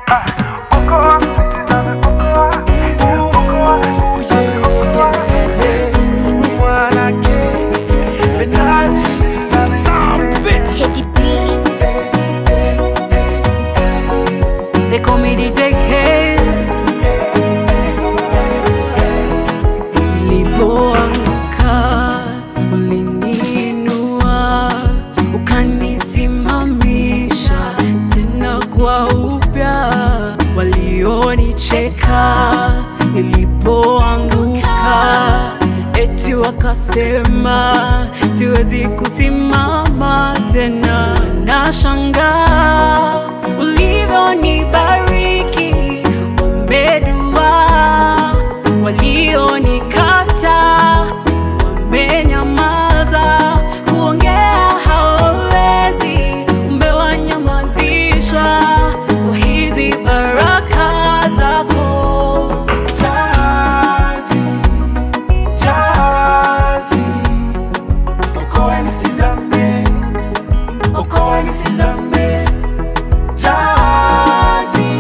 Teddy B. They call me DJ Case. Nilipoanguka uliniinua, ukanisimamisha tena kwa upya. Walionicheka nilipoanguka, eti wakasema siwezi kusimama tena. Nashangaa ulivyonibariki, wamedua walionikata wamenyamaza, kuongea hawawezi, umewanyamazisha kwa hizi baraka zako. Jazi, jazi, okoa nisizame, okoa nisizame. Jazi,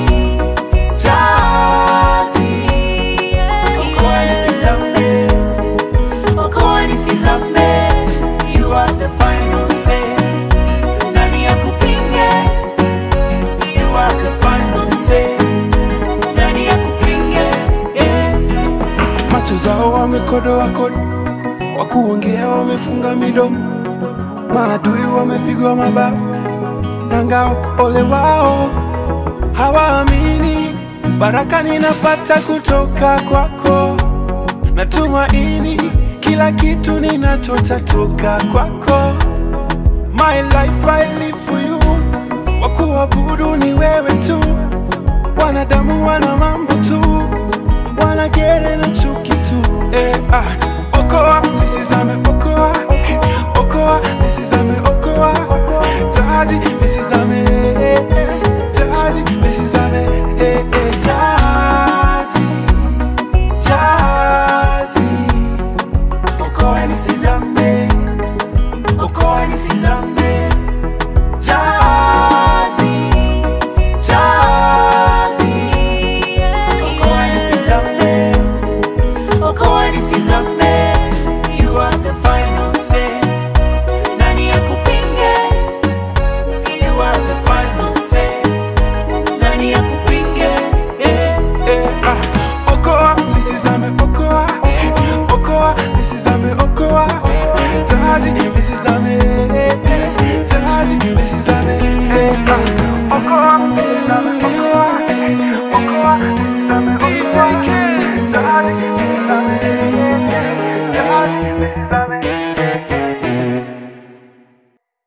jazi, okoa nisizame, okoa nisizame. You are the final say. Nani akupinge? You are the final say. Nani akupinge? Yeah. Macho zao wamekodoa kodo, wakuongea wamefunga midomo, maadui wamepigwa mabao na ngao. Ole wao hawaamini, baraka ninapata kutoka kwako, natumaini kila kitu ninachotatoka kwako. My life I live for you, wakuabudu ni wewe tu, wanadamu wana mambo tu wanagere na chuki tu eh, ah. Okoa nisizame, okoa eh, okoa nisizame, okoa jahazi nisizame, eh, eh, jahazi nisizame, eh, eh, jahazi jahazi, okoa nisizame, okoa nisizame, jahazi jahazi, okoa nisizame. Okoa nisizame, you are the final say. Nani akupinge? You are the final say. Nani akupinge? Eh, eh, ah. Okoa nisizame, okoa, eh, okoa nisizame, okoa. Jahazi nisizame, eh, eh, jahazi nisizame, eh, ah. DJ Kiss.